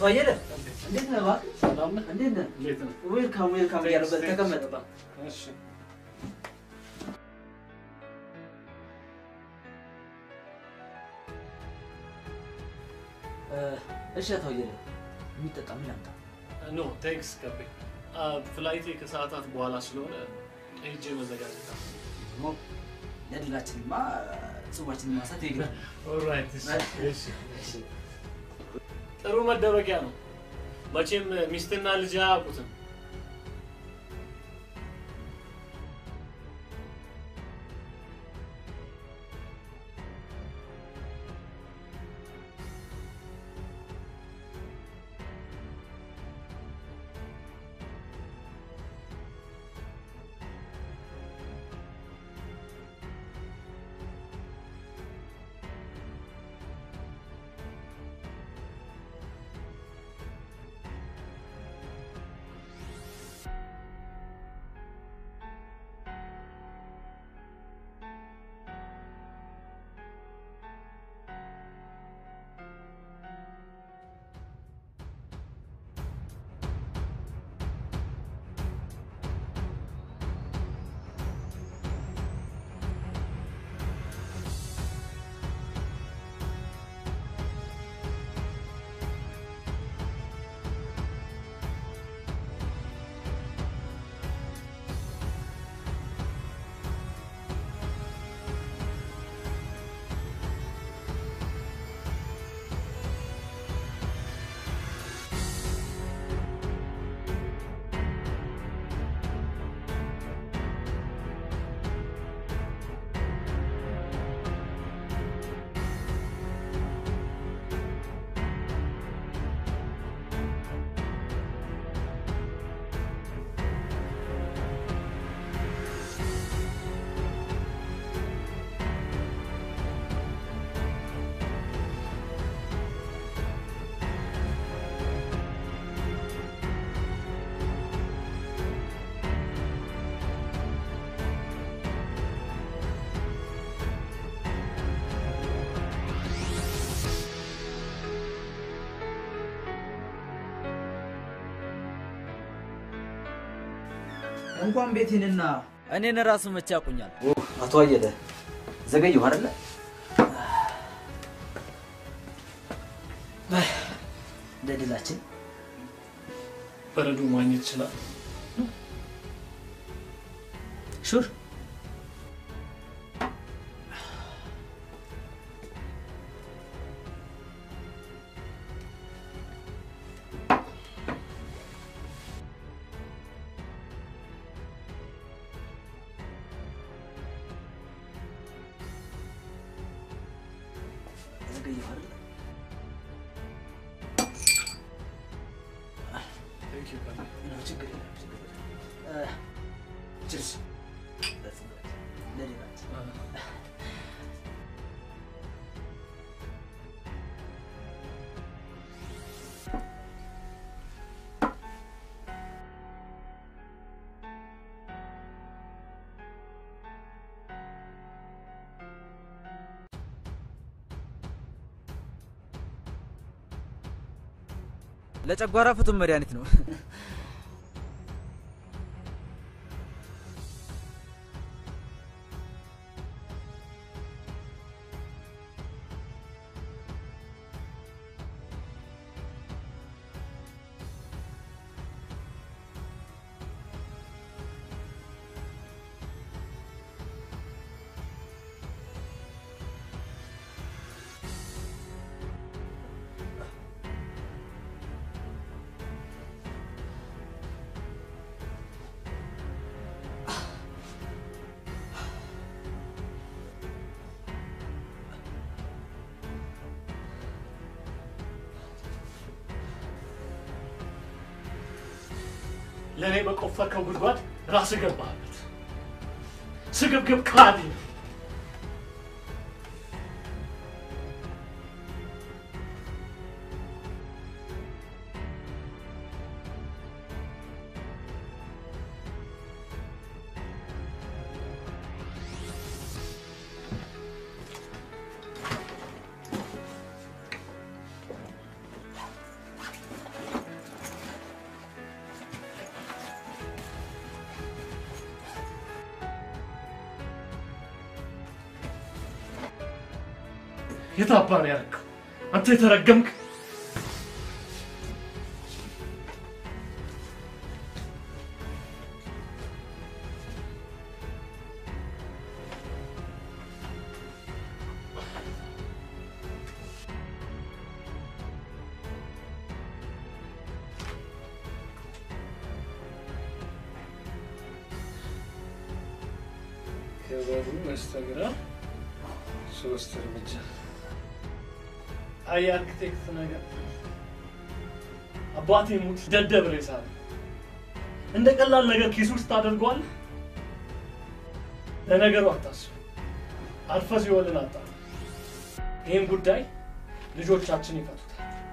አቶ አየለ እንዴት ነህ? እባክህ ሰላም ነህ? እንዴት ነህ? እንዴት ነህ? ዌልካም ዌልካም እያለበት ተቀመጥ። እሺ እሺ አቶ አየለ የሚጠጣ ምን ላምጣ? ኖ ቴንክስ ከቤ ፍላይቴ ከሰዓታት በኋላ ስለሆነ ሄጄ መዘጋጀት አለ። ደግሞ ለድላችንማ ጽዋችንን ማሳት ይግናል። ኦልራይት እሺ እሺ ጥሩ መደበቂያ ነው። መቼም ሚስትና ልጅ አያውቁትም። እንኳን ቤቴንና እኔን ራሱ መቼ ያውቁኛል? አቶ አየለ ዘገየሁ አይደለ? ለድላችን በረዶ ማግኘት ይችላል። ሹር ዘገየሁ አይደለ? ቴንክ ዩ ከቤ ምንም ችግር የለም፣ ችግር የለም። እ፣ ችርስ ለድላችን ለጨጓራ ፍቱን መድኃኒት ነው። ለእኔ በቆፈርከው ጉድጓድ ራስህ ገባህበት። ስግብግብ ካዲ የት አባ ነው ያደረገው? አንተ የተረገምክ የበሩ በስተግራ ሶስት እርምጃ። አይ አርክቴክት ነገር አባቴ ሙት ደደብ ሬሳ ነው። እንደ ቀላል ነገር ኪስ ውስጥ ታደርገዋል። ለነገሩ አታስብ፣ አልፈ ሲወልን አጣ። ይህን ጉዳይ ልጆቻችን ይፈቱታል።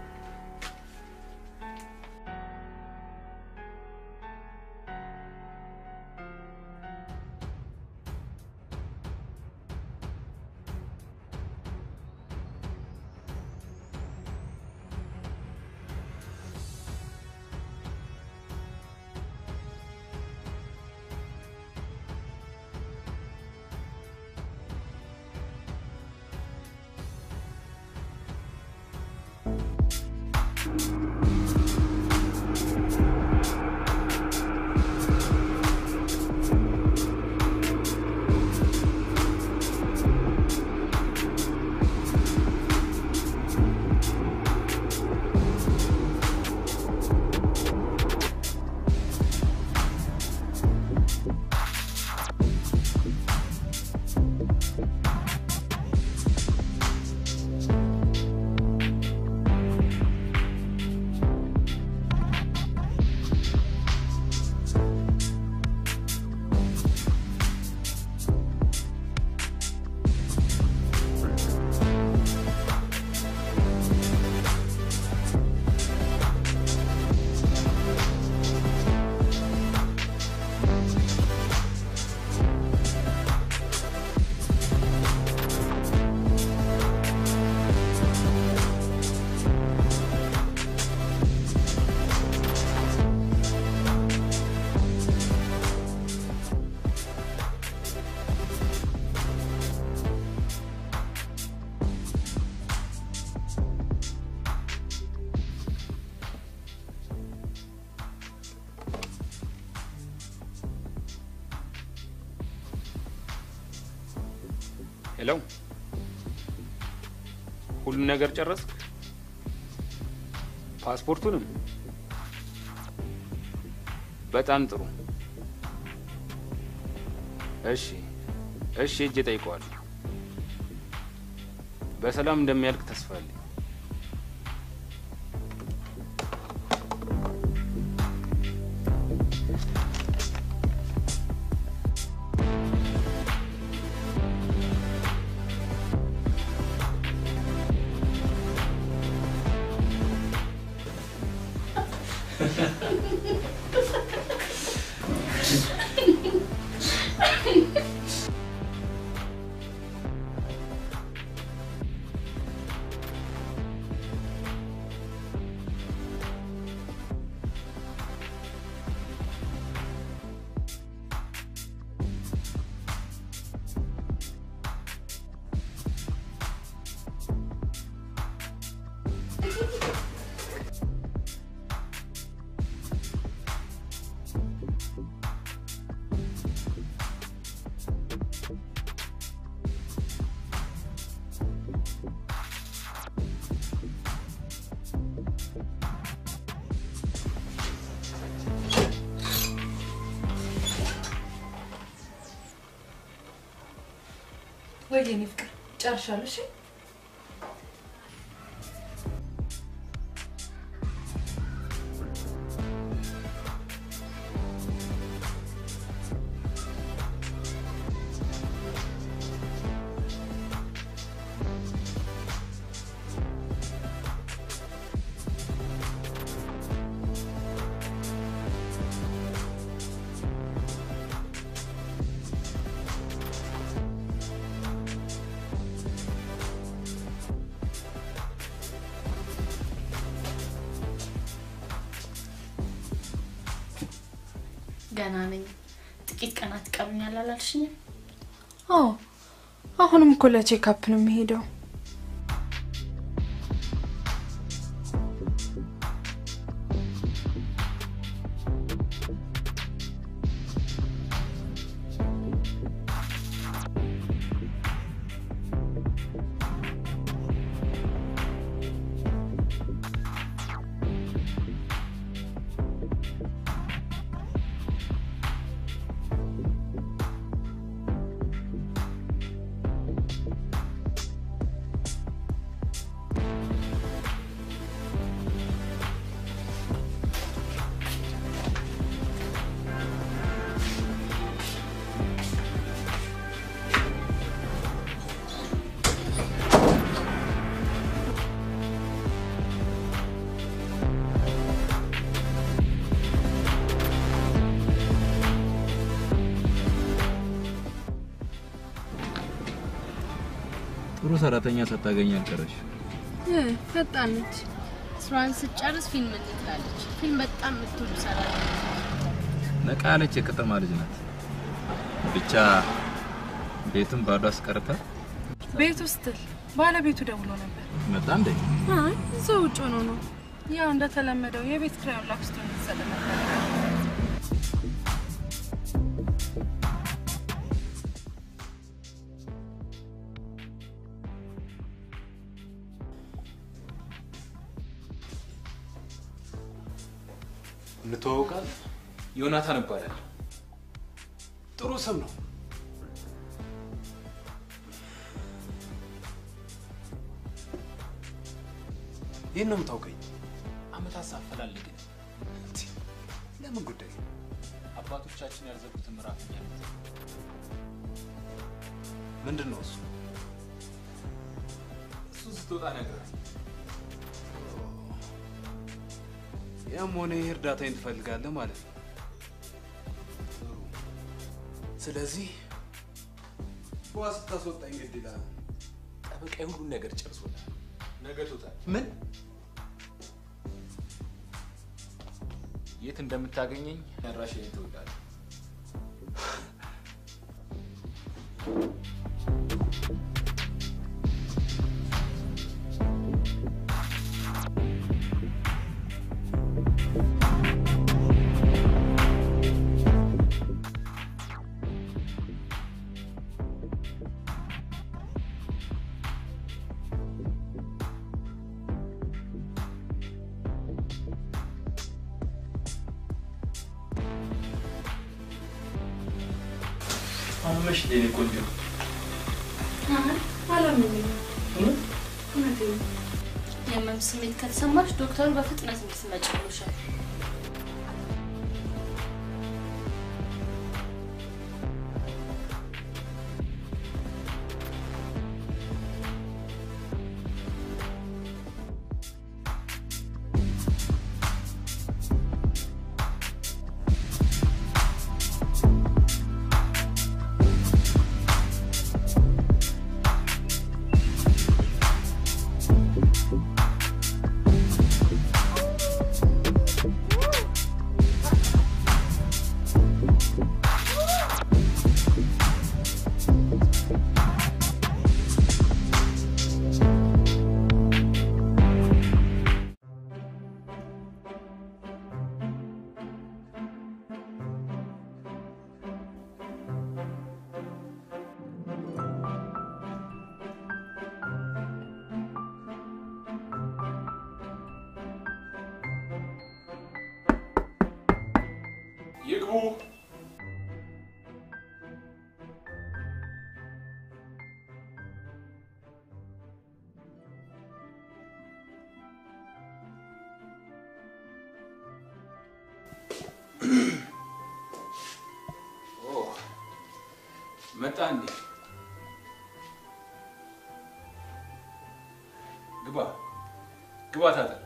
ሄሎ፣ ሁሉን ነገር ጨረስክ? ፓስፖርቱንም? በጣም ጥሩ። እሺ፣ እሺ፣ እጅ ጠይቀዋለሁ። በሰላም እንደሚያልቅ ተስፋ አለኝ። ወይ የኔ ፍቅር ጨርሻለሁ። እሺ ገና ነኝ። ጥቂት ቀናት ይቀሩኛል አላልሽኝም? አዎ፣ አሁንም እኮ ለቼክአፕ ነው የሚሄደው። ጥሩ ሰራተኛ ሳታገኝ አልቀረሽ። ፈጣን ነች። ስራዋን ስትጨርስ ፊልም ትላለች። ፊልም በጣም የምትወዱ ሰራተኛ ነቃ ያለች የከተማ ልጅ ናት። ብቻ ቤቱን ባዶ አስቀርታ ቤት ውስጥል ባለቤቱ ደውሎ ነበር። መጣ እንደ አይ እዛው ውጭ ሆኖ ነው። ያው እንደተለመደው የቤት ኪራዩን ላክስቶ እንድትሰጥ ነበር። እንተዋወቃለን። ዮናታን እባላለሁ። ጥሩ ስም ነው። ይህን ነው የምታውቀኝ? አመታት ሳፈላልግን ለምን ጉዳይ? አባቶቻችን ያልዘጉትን ምዕራፍ እኛ ነን። ምንድን ነው እሱ? እሱን ስትወጣ እነግርሃለሁ። ያም ሆነ ይህ እርዳታዬን ትፈልጋለህ ማለት ነው። ጥሩ። ስለዚህ በዋ ስታስወጣኝ ግድ ይላል። ጠበቃዬ ሁሉን ነገር ጨርሶልሃል። ነገ ትወጣለህ። ምን የት እንደምታገኘኝ አድራሻዬን ትወዳለህ። አመሽ የኔ ቆንጆ። አላመመኝም። እውነቴን ነው። የህመም ስሜት ከተሰማሽ ዶክተሩ በፍጥነት እንድትመጪ ብሎሻል። ይግቡ። ኦ፣ መጣ እንዴ? ግባ ግባ፣ ታጠቅ።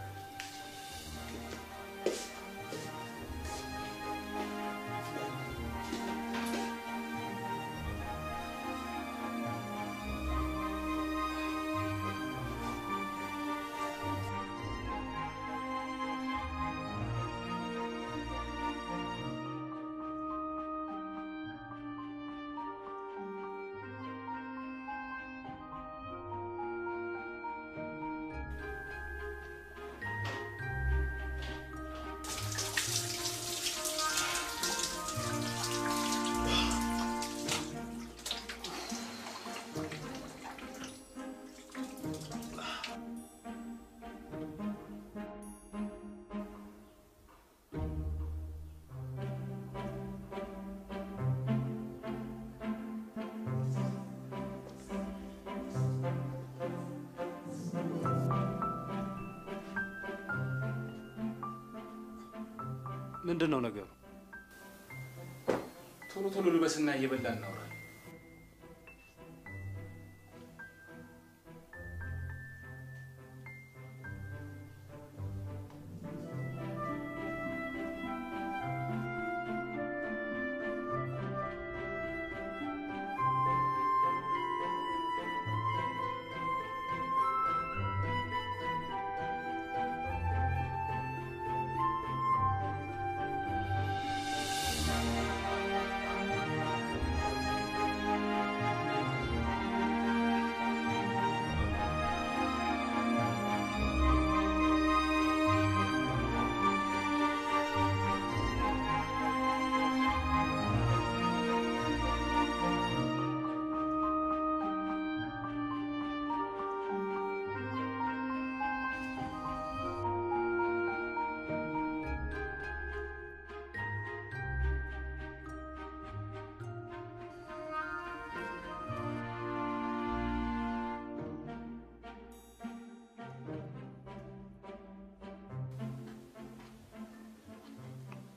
ምንድን ነው ነገሩ? ቶሎ ቶሎ ልበስና እየበላ እናውራለን።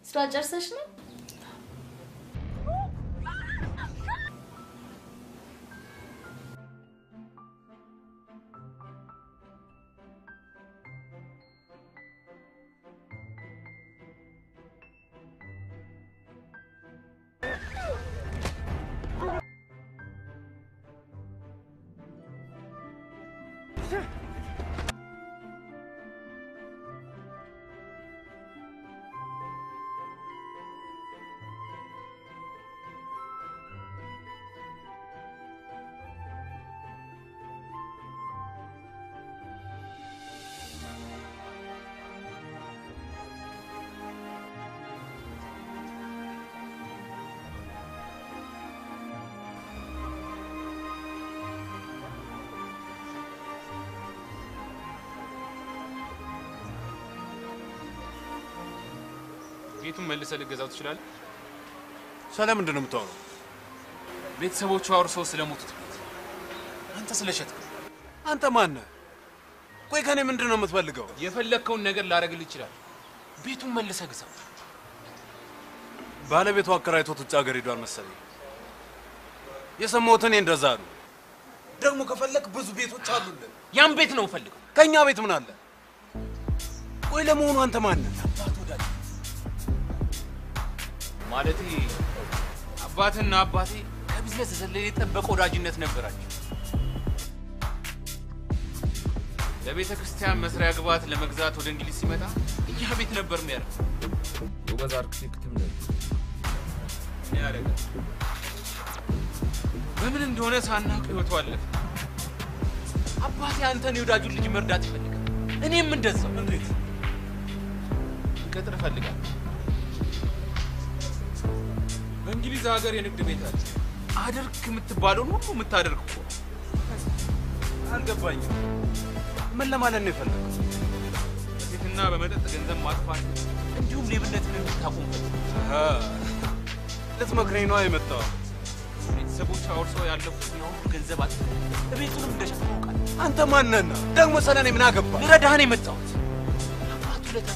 ስራ ጨርሰሽ ነው? ቤቱን መልሰህ ልገዛው ትችላለህ? ስለምንድን ነው የምታወራው? ቤተሰቦቹ አውርሰው ስለሞቱት ቤት አንተ ስለሸጥክ አንተ ማነህ? ቆይ ከኔ ምንድን ነው የምትፈልገው? የፈለግከውን ነገር ላደርግልህ ይችላል። ቤቱን መልሰህ ግዛው። ባለቤቱ አከራይቶት ውጭ ሀገር ሄዷል መሰለኝ። የሰማሁት እኔ እንደዛ ነው። ደግሞ ከፈለክ ብዙ ቤቶች አሉልን። ያን ቤት ነው ፈልገው። ከእኛ ቤት ምን አለ? ቆይ ለመሆኑ አንተ ማነህ? ማለቴ አባትና አባቴ ከቢዝነስ የዘለለ የጠበቀ ወዳጅነት ነበራቸው። ለቤተ ክርስቲያን መስሪያ ግብዓት ለመግዛት ወደ እንግሊዝ ሲመጣ ያ ቤት ነበር የሚያደርገው። ጎበዝ አርክቴክትም ነህ። ምን ያደርጋል? በምን እንደሆነ ሳናውቅ ህይወቱ አለፈ። አባቴ አንተን የወዳጁን ልጅ መርዳት ይፈልጋል። እኔም እንደዛው። እንዴት ቀጥር እፈልጋለሁ። በእንግሊዝ ሀገር የንግድ ቤት አለ። አድርግ የምትባለውን ሁሉ የምታደርግ እኮ ነው። አልገባኝም። ምን ለማለት ነው የፈለገው? በሴትና በመጠጥ ገንዘብ ማጥፋት እንዲሁም ሌብነትን እንድታቆም ፈልጋለሁ። አሃ፣ ልትመክረኝ ነው የመጣው? ቤተሰቦች አውርሰው ያለፉትን ያሁሉ ገንዘብ አጥ ቤቱንም እንደሸጠ ታውቃለህ። አንተ ማነህና ደግሞ ስለ እኔ ምን አገባ? ልረዳህ ነው የመጣሁት። አባቱ ለታ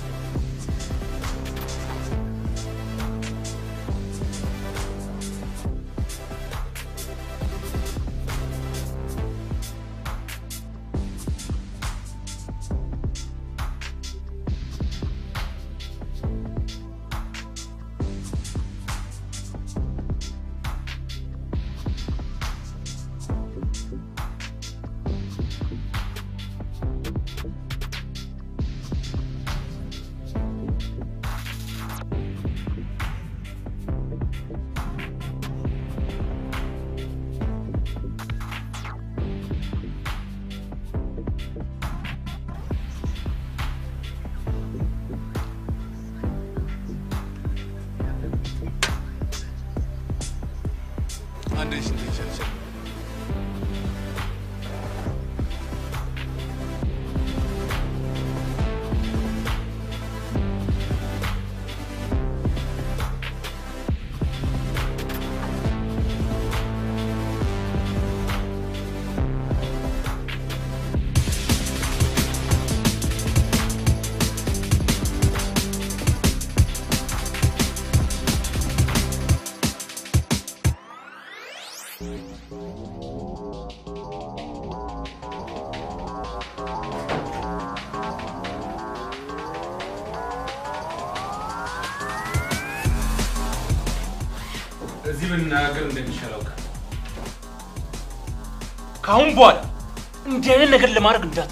አንድ ሽ ይችላል እዚህ ብንናገር እንደሚሻል አውቃለሁ። ከአሁን በኋላ እንዲህ አይነት ነገር ለማድረግ እንዳት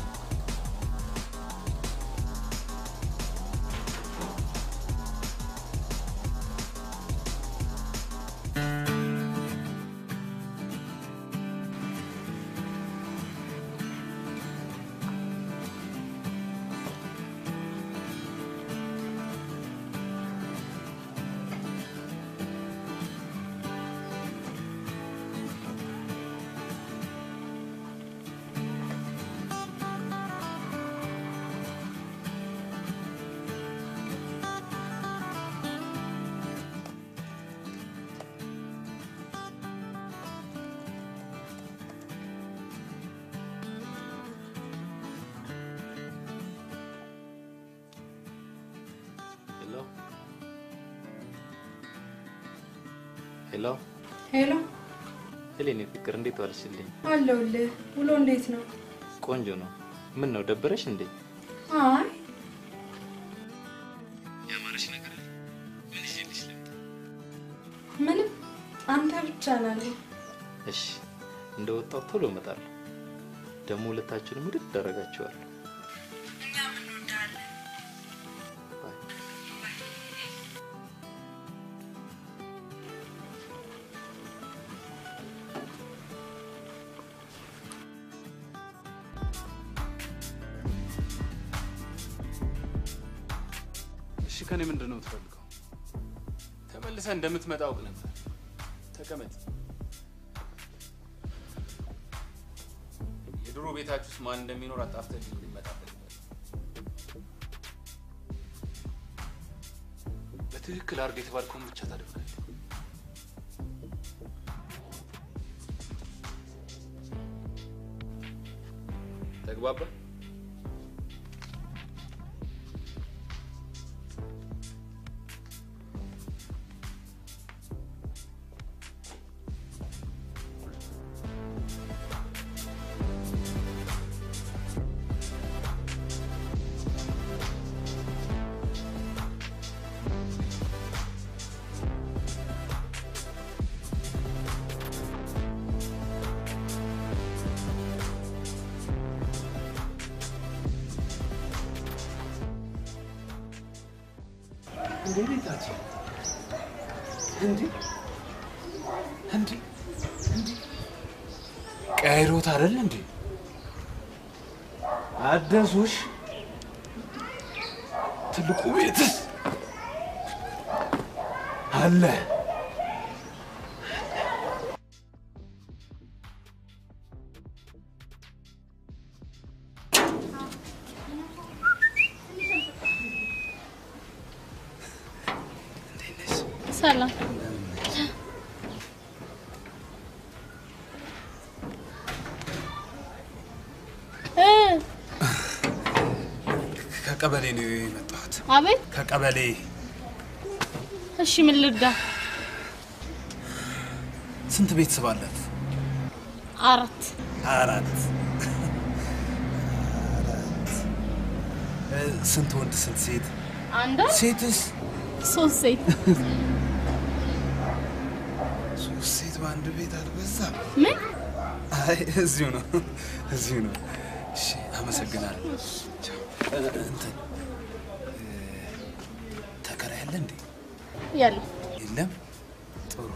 ሄሎ ሄሎ፣ ሄሌን ፍቅር እንዴት ዋልሽልኝ? አለሁልህ። ውሎ እንዴት ነው? ቆንጆ ነው። ምን ነው ደበረሽ እንዴ? አይ ያማረሽ ነገር አለ? ምን ይዤልሽ ልምጣ? ምንም፣ አንተ ብቻ ናለ። እሺ እንደወጣው ቶሎ እመጣለሁ። ደግሞ ሁለታችሁንም ውድድ አደርጋችኋለሁ። እኛም እንወዳለን። እሺ ከኔ ምንድን ነው የምትፈልገው? ተመልሰህ እንደምትመጣ አውቅ ነበር። ተቀመጥ። የድሮ ቤታችሁ ውስጥ ማን እንደሚኖር አጣፍተህ ልኝ ሊመጣ በትክክል አድርገህ የተባልከውን ብቻ ታደርጋለህ። ተግባባ? እንዴ ቤታችን እንዴ እንዴ እንዴ ቀይሮት አይደል እንዴ አደሱሽ ትልቁ ቤትስ አለ ሰላም እ ከቀበሌ ነው የመጣሁት አቤት። ከቀበሌ እሺ ምን ልርዳ? ስንት ቤተሰብ አላት አራት አራት አራት እ፣ ስንት ወንድ ስንት ሴት አንድ ሴትስ ሶስት ሴት ሶስት ሴት በአንድ ቤት አልበዛም ምን አይ እዚሁ ነው እዚሁ ነው እሺ አመሰግናለሁ ቻው። እ፣ እንትን እ፣ ተከራይ አለ እንዴ ያለ የለም ጥሩ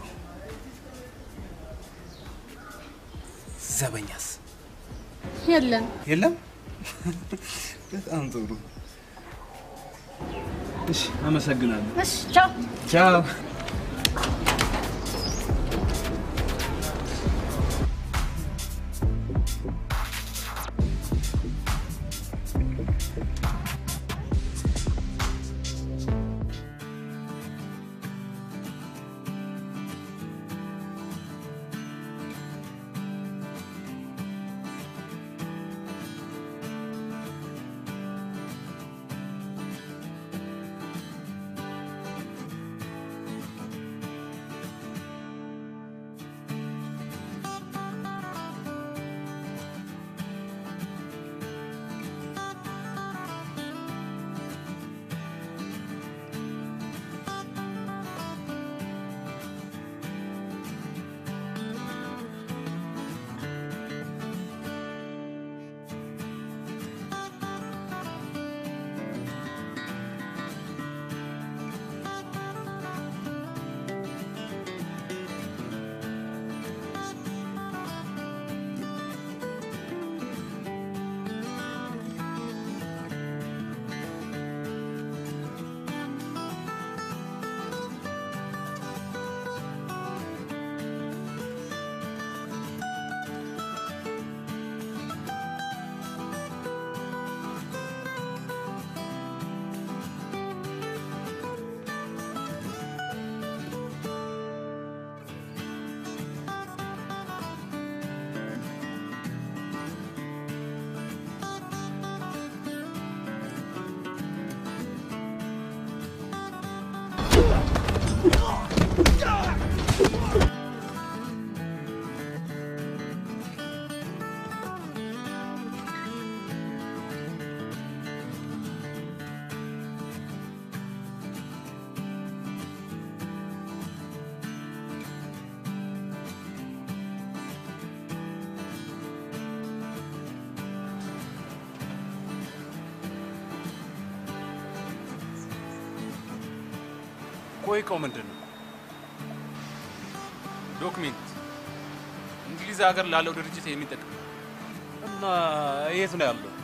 ዘበኛስ የለን የለም በጣም ጥሩ እሺ አመሰግናለሁ እሺ ቻው ቻው ቆይ እቃው ምንድን ነው? ዶክሜንት እንግሊዝ ሀገር ላለው ድርጅት የሚጠቅም እና የት ነው ያለው?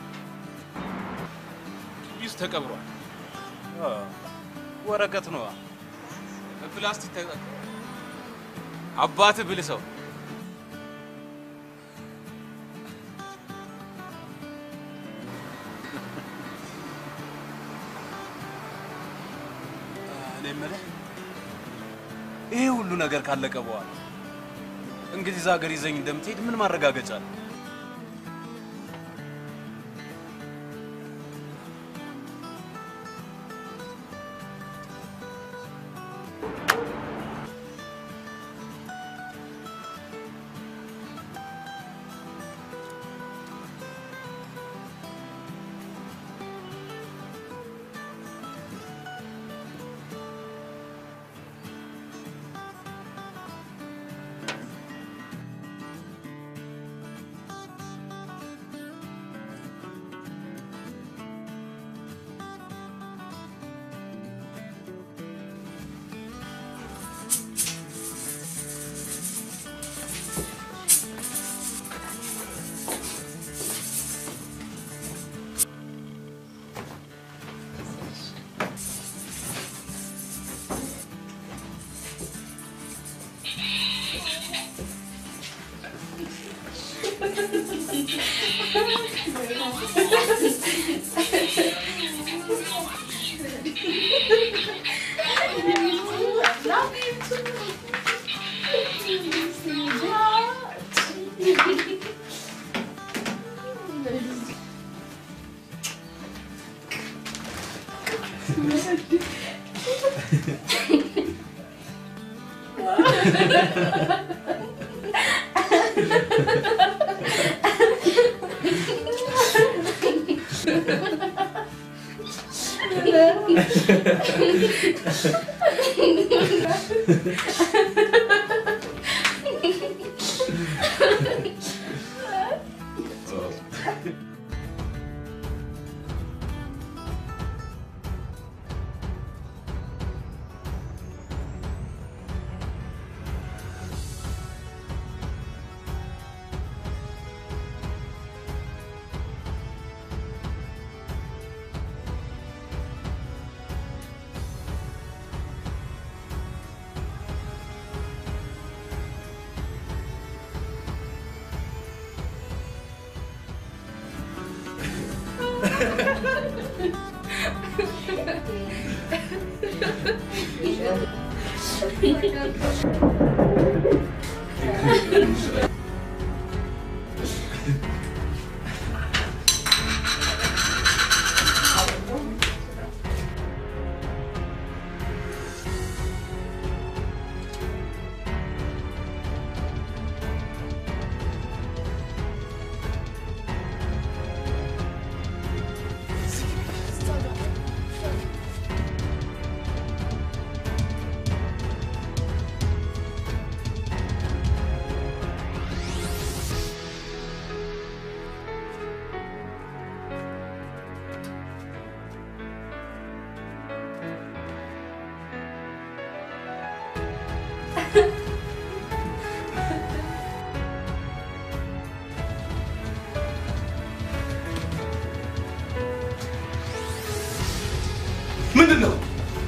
ግቢ ውስጥ ተቀብሯል። አ፣ ወረቀት ነዋ። በፕላስቲክ ተቀብሯል። አባትህ ብልህ ሰው እኔ የምልህ ይሄ ሁሉ ነገር ካለቀ በኋላ እንግሊዝ ሀገር ይዘኝ እንደምትሄድ ምን ማረጋገጫ አለ? ምንድን ነው?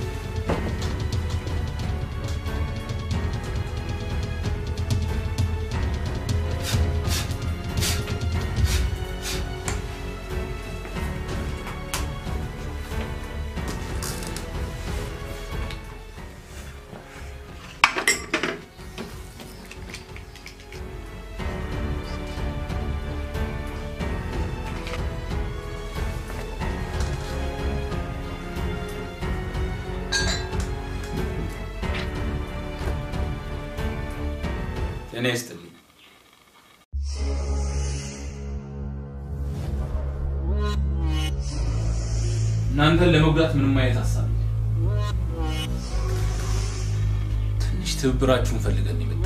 እኔ ይስጥልኝ። እናንተን ለመጉዳት ምንም አይነት ሀሳብ የለም። ትንሽ ትብብራችሁን ፈልገን የመጣ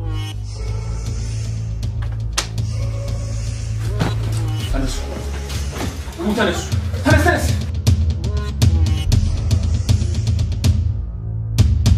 ተነሱ፣ ኑ ተነሱ፣ ተነስ ተነስ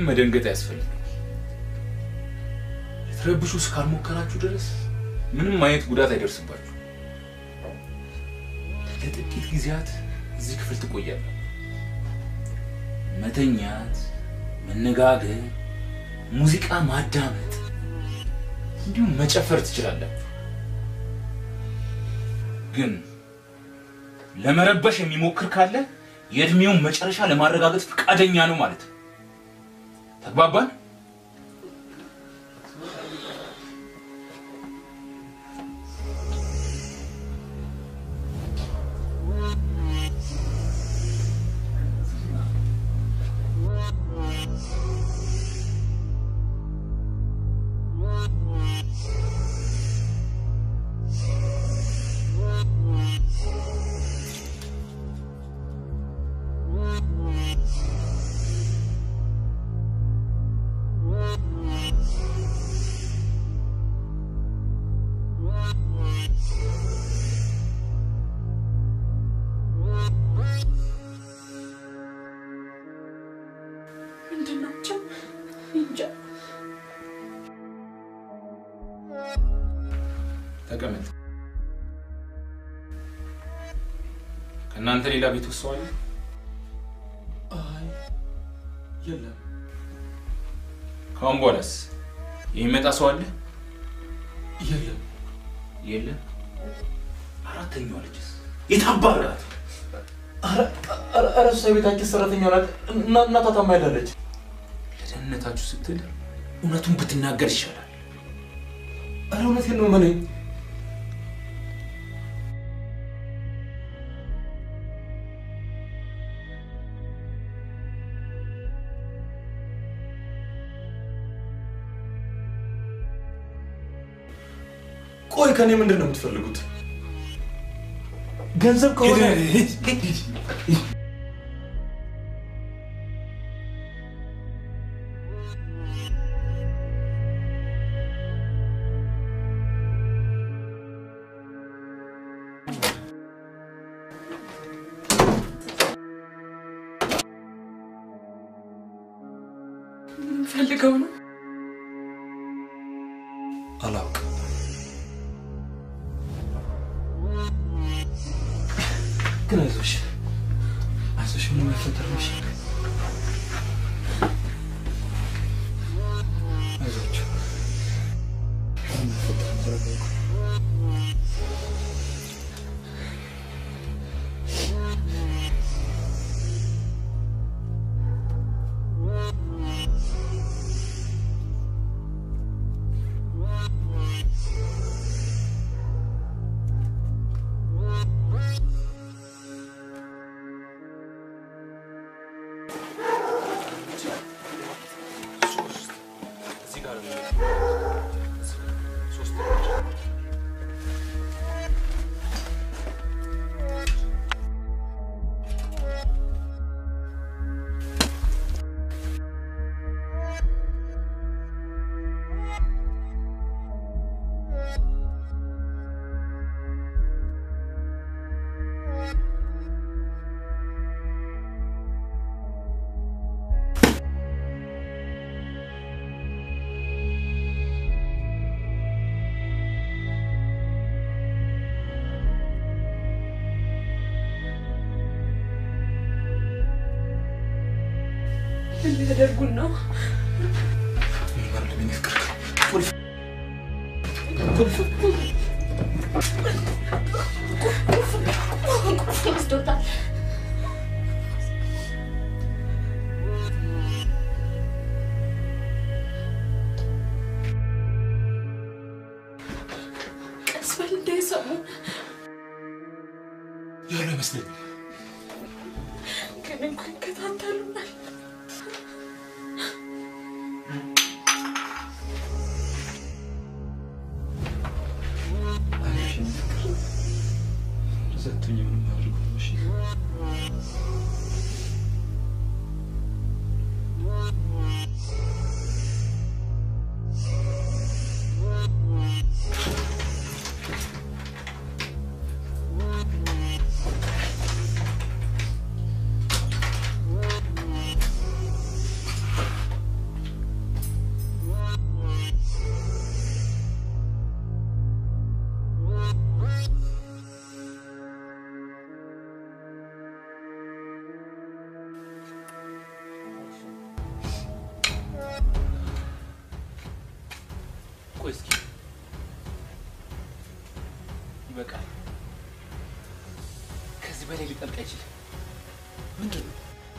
መደንገጥ አያስፈልግም። ልትረብሹ እስካልሞከራችሁ ድረስ ምንም አይነት ጉዳት አይደርስባችሁ። ለጥቂት ጊዜያት እዚህ ክፍል ትቆያለህ። መተኛት፣ መነጋገር፣ ሙዚቃ ማዳመጥ እንዲሁም መጨፈር ትችላላችሁ። ግን ለመረበሽ የሚሞክር ካለ የእድሜውን መጨረሻ ለማረጋገጥ ፈቃደኛ ነው ማለት ነው። ተግባባን? ምንድን ናቸው? እንጃ። ተቀመጥ። ከእናንተ ሌላ ቤት ውስጥ ሰው አለ? አይ የለም። ከአሁን በኋላስ የሚመጣ ሰው አለ? የለም። የለም። አራተኛዋ ልጅስ የታባራት? ኧረ እሷ የቤታችን ሰራተኛ ናት። እና- እናቷ ታማ ሄዳለች። ለደህንነታችሁ ስትል እውነቱን ብትናገር ይሻላል። ኧረ እውነቴን ነው መነኝ። ቆይ ከኔ ምንድን ነው የምትፈልጉት? ገንዘብ ከሆነ ፈልገው ነው አላውቅም። ግን አይዞሽ አይዞሽ፣ ምንም አይፈጠርምሽ። አይዞሽ ምንም አይፈጠርም። ተረጋጉ። እዚህ ጋር ነው። ሶስት ምን ሊያደርጉን ነው? ወስዶታል። ቀስ በል እንዳይሰሙ። ያለ አይመስለኝም። ግን እኮ ይከታተሉናል። አይዞሽ የኔ ፍቅር፣ እንደዛ አትሁኝ፣ ምንም አያደርጉም። እሺ ይበቃል። ከዚህ በላይ ሊጠልቅ አይችልም። ምንድን ነው?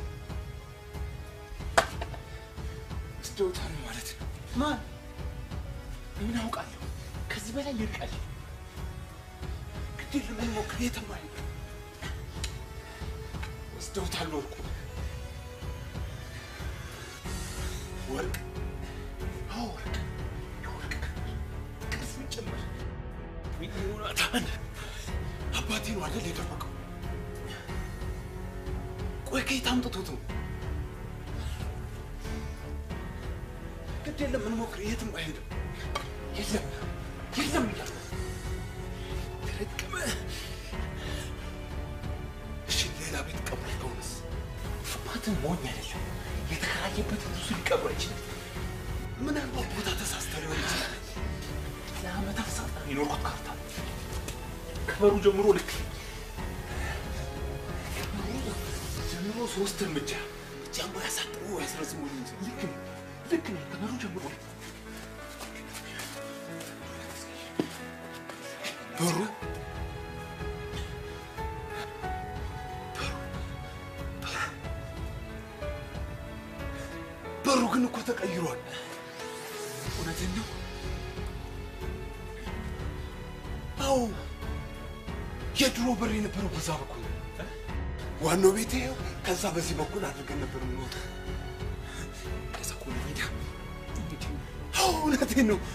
ወስደውታል ማለት ነው። ማን? ምን አውቃለሁ። ከዚህ በላይ ይርቃል። ግድ የለም እንሞክር። የትም አይሄድም። ወስደውታል ወርቁ ወርቅ አዎ ወርቅ የወርቅ ቅስም ጭምር ዮናታን አባቴ ነው አይደል የደበቀው ቆይ ከየት አምጥቶት ነው ግድ የለም እንሞክር የትም አይሄድም የለም የለም እያለ ተረቅመ እሺ ሌላ ቤት ቀብር ከሆነስ አባትህ ሞኝ አይደለም የተከራየበት ብዙ ሊቀብር አይችልም ምናልባት ቦታ ተሳስተህ ሊሆን ይችላል ለአመታት ሳጣ የኖርኩት ካርታ ነው። ከበሩ ጀምሮ ልክ ከበሩ ጀምሮ ሶስት እርምጃ ጃምቦ ያሳጥሩ ያስረዝሙ እንጂ ልክ ነው ልክ ነው ከበሩ ጀምሮ በሩ በሩ ግን እኮ ተቀይሯል። እውነትን ነው? አዎ የድሮ በር የነበረው በዛ በኩል ነው። ዋናው ቤት ይኸው፣ ከዛ በዚህ በኩል አድርገን ነበር የምንወጣው። ከዛ እኮ ነው ሜዳ። አዎ እውነቴን ነው።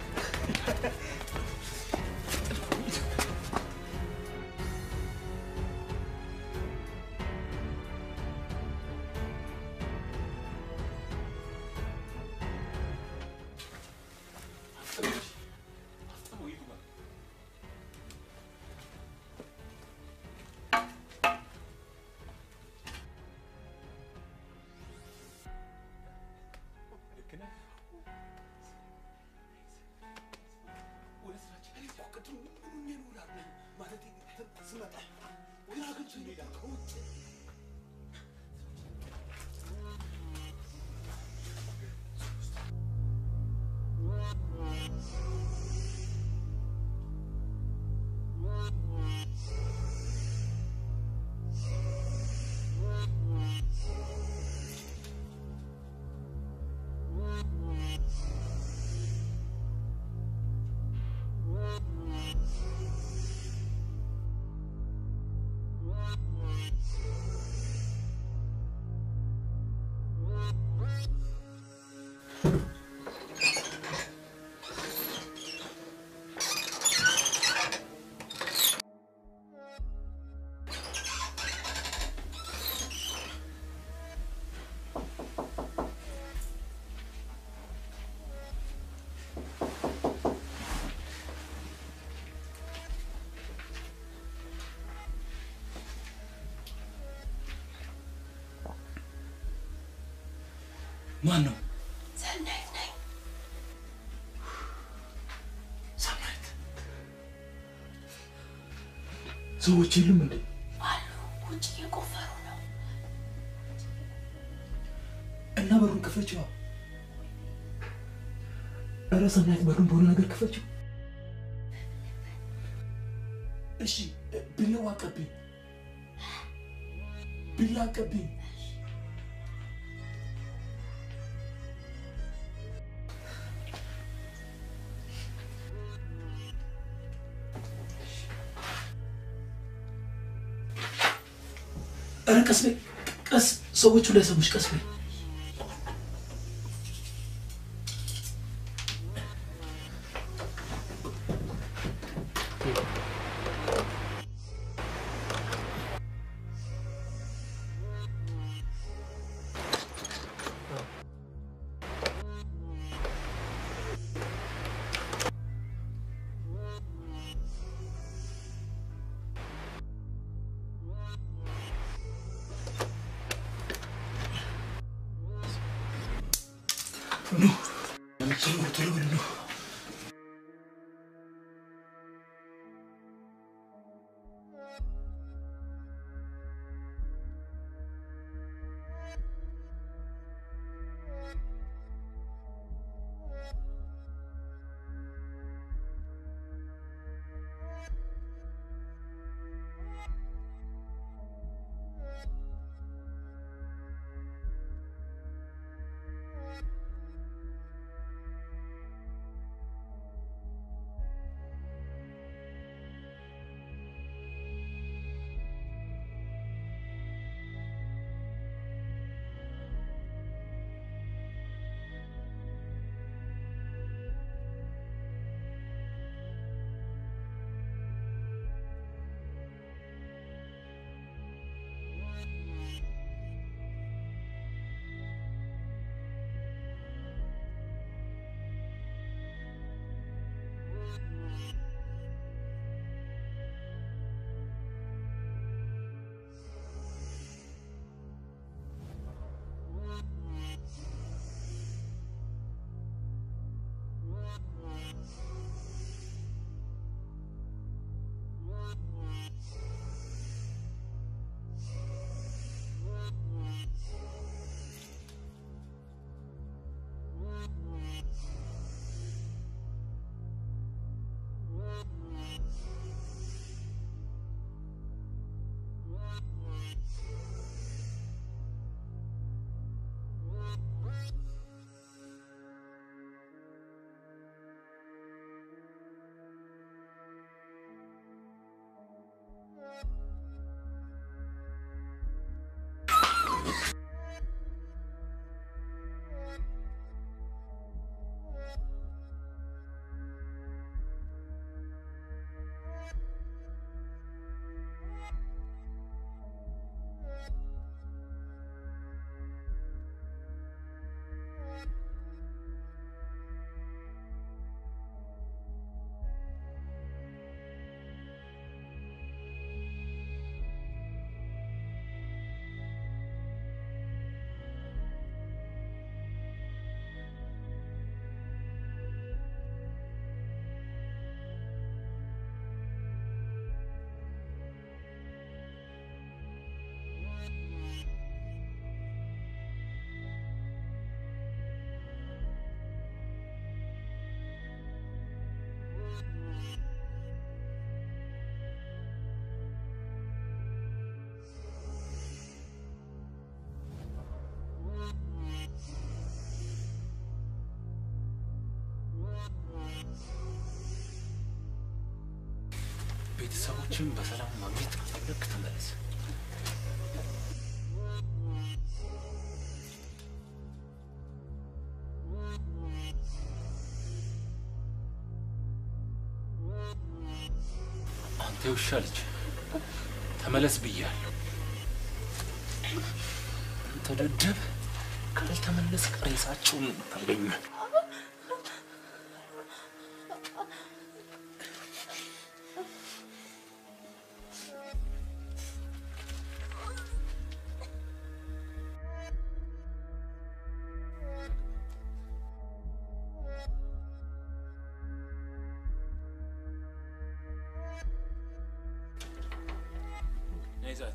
ማን ነው? ሰናይት ነኝ። ሰናይት። ሰዎች የሉም እንዴ? አሉ ውጭ እየቆፈሩ ነው። እና በሩን ክፈችዋ። ኧረ ሰናይት በሩን በሆነ ነገር ክፈችው። እሺ ቢላዋ አቀብኝ፣ ቢላ አቀብኝ። ኧረ ቀስ በይ ቀስ፣ ሰዎቹ እንዳይሰሙሽ ቀስ በይ። ኑ ቶሎ ቶሎ በሉ ኑ። ቤተሰቦችን በሰላም ማግኘት ከፈለግ ተመለስ። አንተ የውሻ ልጅ ተመለስ ብያለሁ። አንተ ደደብ ካልተመለስ ሬሳቸውን ታገኘ ነይዛት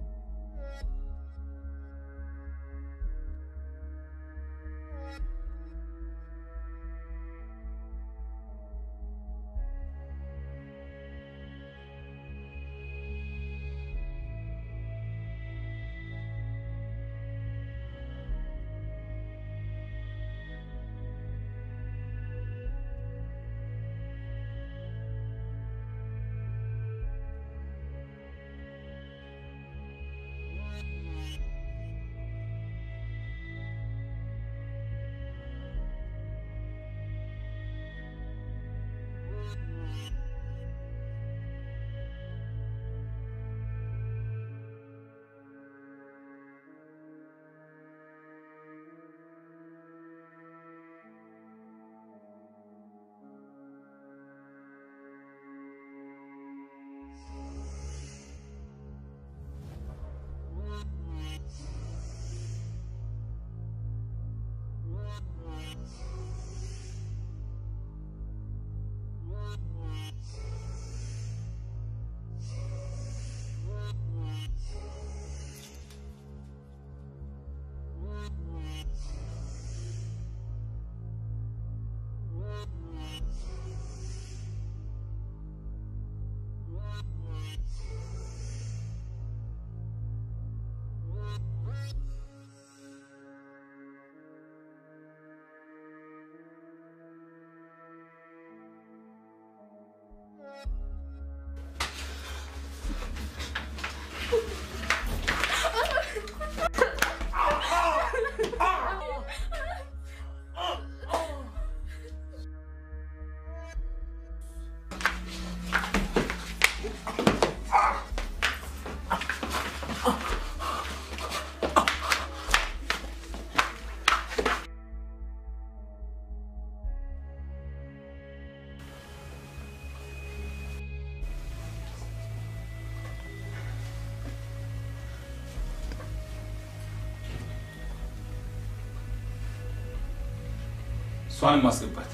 እሷንም ማስገባት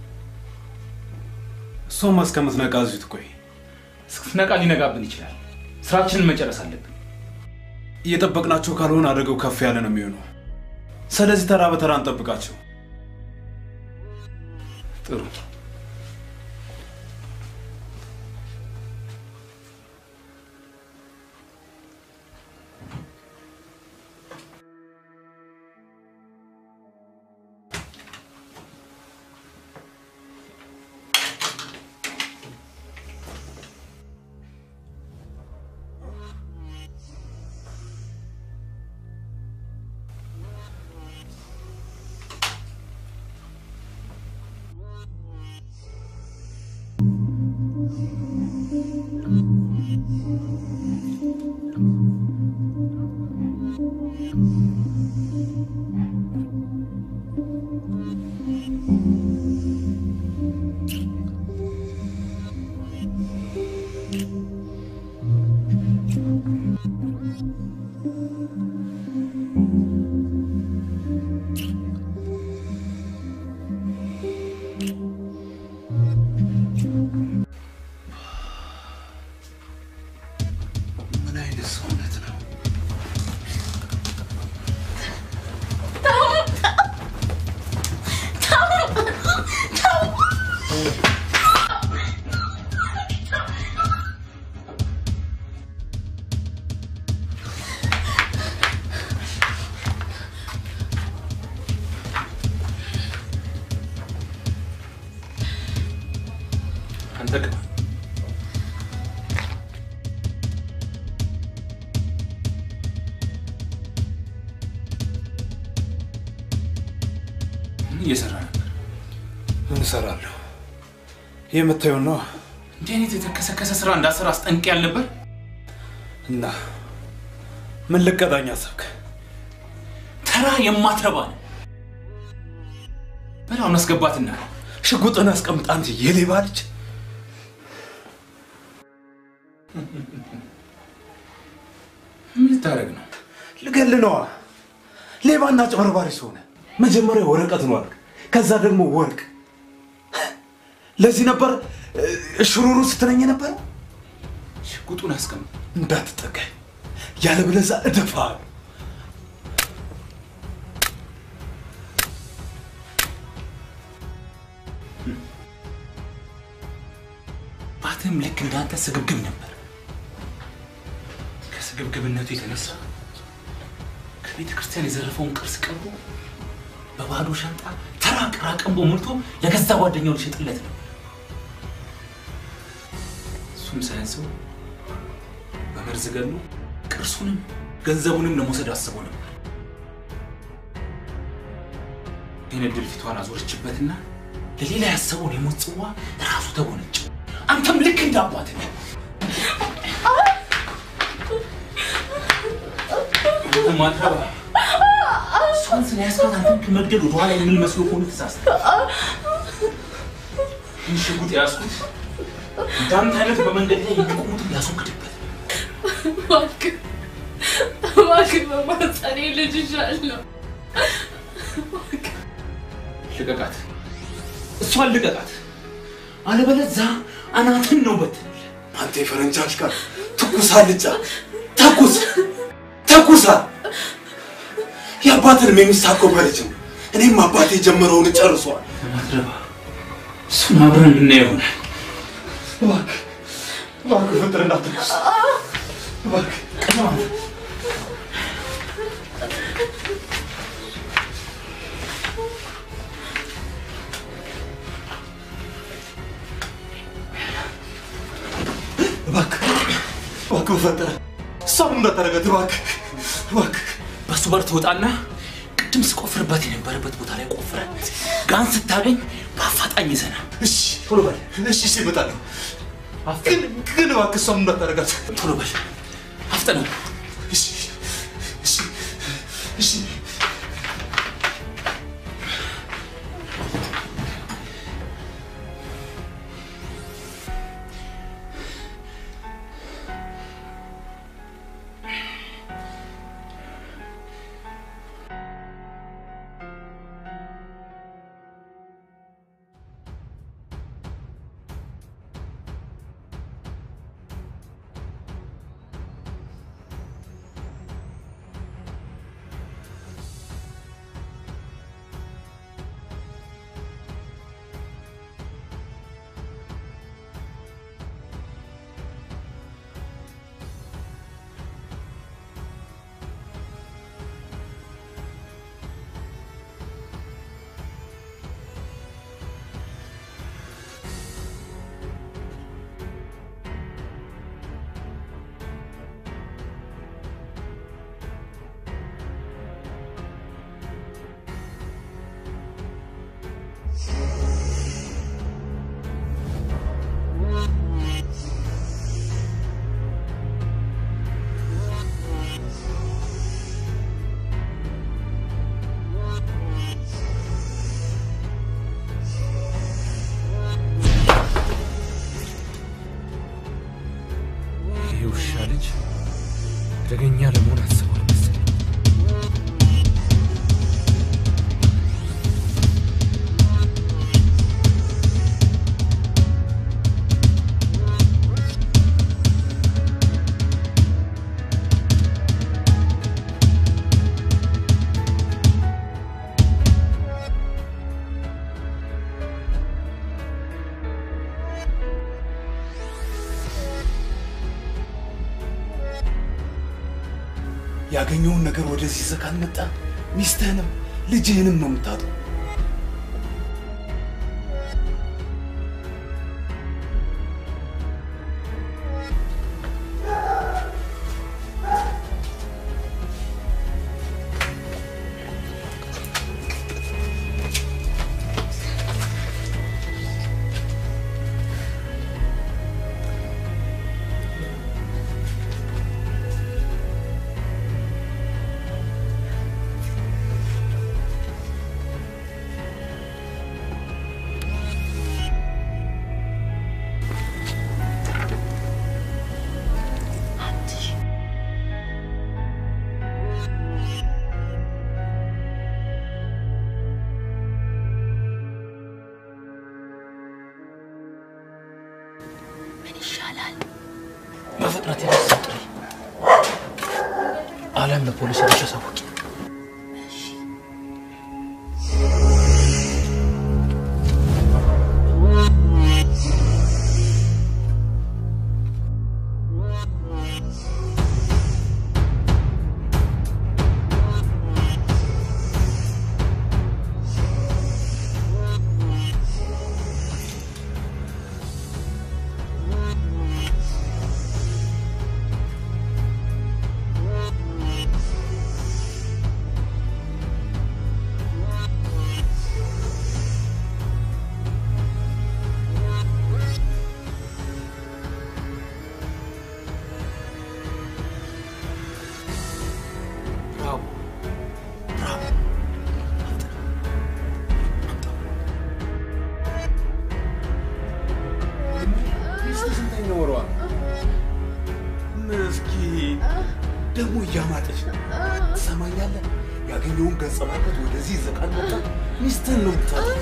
እሷማ እስከምትነቃ እዚሁ ትቆይ። እስክትነቃ ሊነጋብን ይችላል። ስራችንን መጨረስ አለብን። እየጠበቅናቸው ካልሆነ አደጋው ከፍ ያለ ነው የሚሆነው። ስለዚህ ተራ በተራ እንጠብቃቸው። ጥሩ። ምን አይነት ሰውነት ነው? አንተ ግባ። ምን እየሰራ ነበር? ምን እሰራለሁ? የምታየው ነው። እንዲህ አይነት የተከሰከሰ ስራ እንዳሰራ አስጠንቅ ያልነበር? እና ምን ልቀጣኝ አሰብክ? ተራ የማትረባ ነው። በላውን አስገባትና ሽጉጥን አስቀምጥ አንተ የሌባ ልጅ። ምን ልታደርግ ነው? ልገል ነዋ። ሌባና ጨበርባሪ ሰሆነ መጀመሪያ ወረቀት ነው አልክ፣ ከዛ ደግሞ ወርቅ። ለዚህ ነበር እ፣ ሽሩሩ ስትለኝ ነበር። ሽጉጡን አስቀምጥ። እንዳትጠጋኝ፣ ያለበለዚያ እደፋሃለሁ። ባትም ልክ እንዳንተ ስግብግብ ነበር። ከስግብግብነቱ የተነሳ ከቤተ ክርስቲያን የዘረፈውን ቅርስ ቀርቦ በባዶ ሻንጣ ተራ ቅራቅንቦ ሞልቶ ለገዛ ጓደኛው ሊሸጥለት ነው። እሱም ሳያንሰው በመርዝ ገሎ ቅርሱንም ገንዘቡንም ለመውሰድ አስቦ ነበር። ግን እድል ፊቷን አዞረችበትና ለሌላ ያሰበውን የሞት ጽዋ ራሱ ተጎነጨው። አንተም ልክ እንደ አባትህ ነው። አንተ ማትረባ እሷን ስለያዝካት አንተን ከመግደል ወደኋላ የሚል መስሎ ከሆነ ተሳስተህ። ይህን ሽጉጥ የያዝኩት እንዳንተ አይነት በመንገድ ላይ የሚቆሙትን ላስወግድበት ነው። እባክህ እባክህ በማህፀኔ ልጅ ይዣለሁ። ልቀቃት፣ እሷን ልቀቃት፣ አለበለዚያ አናትን ነው በትንል። አንተ የፈረንጅ አሽከር ትኩስ አልጫ ተኩስ ተኩሳ የአባትን የሚሳኮ በልጅ ነው። እኔም አባቴ የጀመረውን ጨርሷል። ማትረባ እሱን አብረን የምናየው ይሆናል። እባክህ እባክህ ፍጥር እንዳትኩስ እባክህ ቅድማ እባክህ እባክህ በፈጠረ እሷም እንዳታረጋት እባክህ እባክህ በሱ በር ትወጣና ቅድም ስቆፍርበት የነበረበት ቦታ ላይ ቆፍረ ጋን ስታገኝ በአፋጣኝ ይዘና እሺ ቶሎ በል እሺ እሺ እመጣለሁ ግን ግን እባክህ እሷም እንዳታረጋት ቶሎ በል አፍጥነው እሺ እሺ እሺ ይህ ውሻ ልጅ አደገኛ ለመሆን አስቧል መሰለኝ። ያገኘውን ነገር ወደዚህ ይዘህ ካልመጣ ሚስትህንም ልጅህንም ነው የምታጠው። ይቻላል። በፍጥነት የደስ ጥሪ አለም ለፖሊስ ሄደሽ አሳውቂ። ብራቮ ብራቮ። ሚስት ስንተኛ ወሯ ነው? ምስኪን ደግሞ እያማጠች ነው። ትሰማኛለህ? ያገኘውን ገጸ በረከት ወደዚህ ይዘህ ካልመጣ ሚስትህን ነው የምታጣው።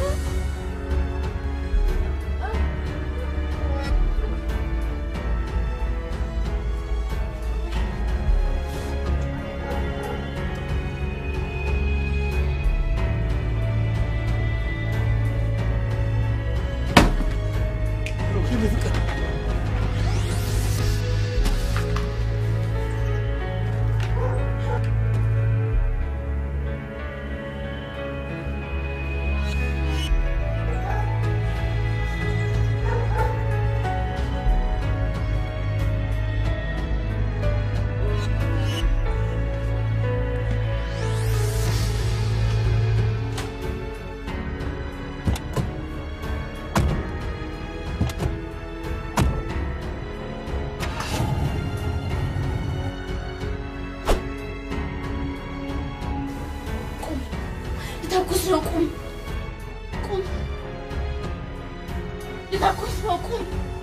ልተኩስ ነው። ቁም ቁም! ልተኩስ ነው። ቁም!